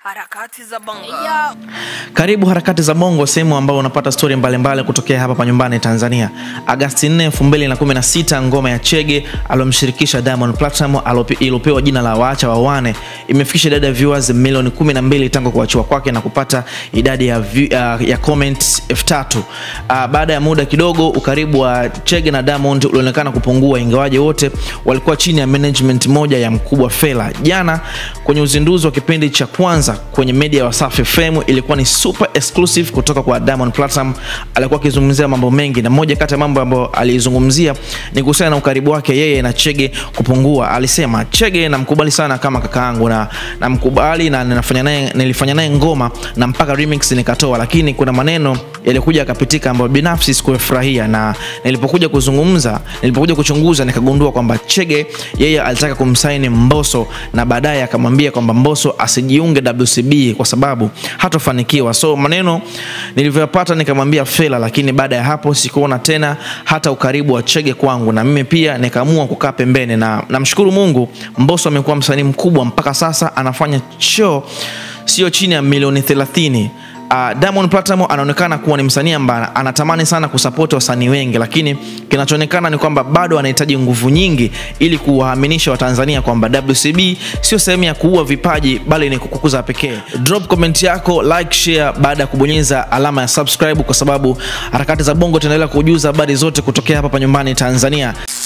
Harakati za bongo. Karibu harakati za bongo, sehemu ambao unapata stori mbalimbali kutokea hapa pa nyumbani Tanzania. Agasti 4, 2016 ngoma ya Chege aliyomshirikisha Diamond Platinum iliyopewa jina la Waacha Wawane imefikisha idadi ya viewers milioni 12 tangu kuachiwa kwake na kupata idadi ya, view, uh, ya comments 3000. Uh, baada ya muda kidogo ukaribu wa Chege na Diamond ulionekana kupungua, ingawaje wote walikuwa chini ya management moja ya mkubwa Fela. Jana kwenye uzinduzi wa kipindi cha kwanza kwenye media ya Wasafi FM ilikuwa ni super exclusive kutoka kwa Diamond Platinum. Alikuwa akizungumzia mambo mengi, na moja kati ya mambo ambayo alizungumzia ni kuhusiana na ukaribu wake yeye na Chege kupungua. Alisema Chege namkubali sana kama kakaangu na namkubali na ninafanya naye nilifanya naye ngoma na mpaka remix nikatoa, lakini kuna maneno yalikuja akapitika ambayo binafsi sikufurahia, na nilipokuja kuzungumza, nilipokuja kuchunguza nikagundua kwamba Chege yeye alitaka kumsaini Mbosso na baadaye akamwambia kwamba Mbosso asijiunge WCB kwa sababu hatofanikiwa. So maneno nilivyoyapata nikamwambia Fela, lakini baada ya hapo sikuona tena hata ukaribu wa Chege kwangu, na mimi pia nikaamua kukaa pembeni, na namshukuru Mungu, Mbosso amekuwa msanii mkubwa mpaka sasa, anafanya show sio chini ya milioni 30. Uh, Diamond Platinum anaonekana kuwa ni msanii ambaye anatamani sana kusapoti wasanii wengi, lakini kinachoonekana ni kwamba bado anahitaji nguvu nyingi ili kuwaaminisha Watanzania kwamba WCB sio sehemu ya kuua vipaji bali ni kukuza pekee. Drop comment yako, like, share baada ya kubonyeza alama ya subscribe, kwa sababu harakati za bongo tunaendelea kujuza habari zote kutokea hapa pa nyumbani Tanzania.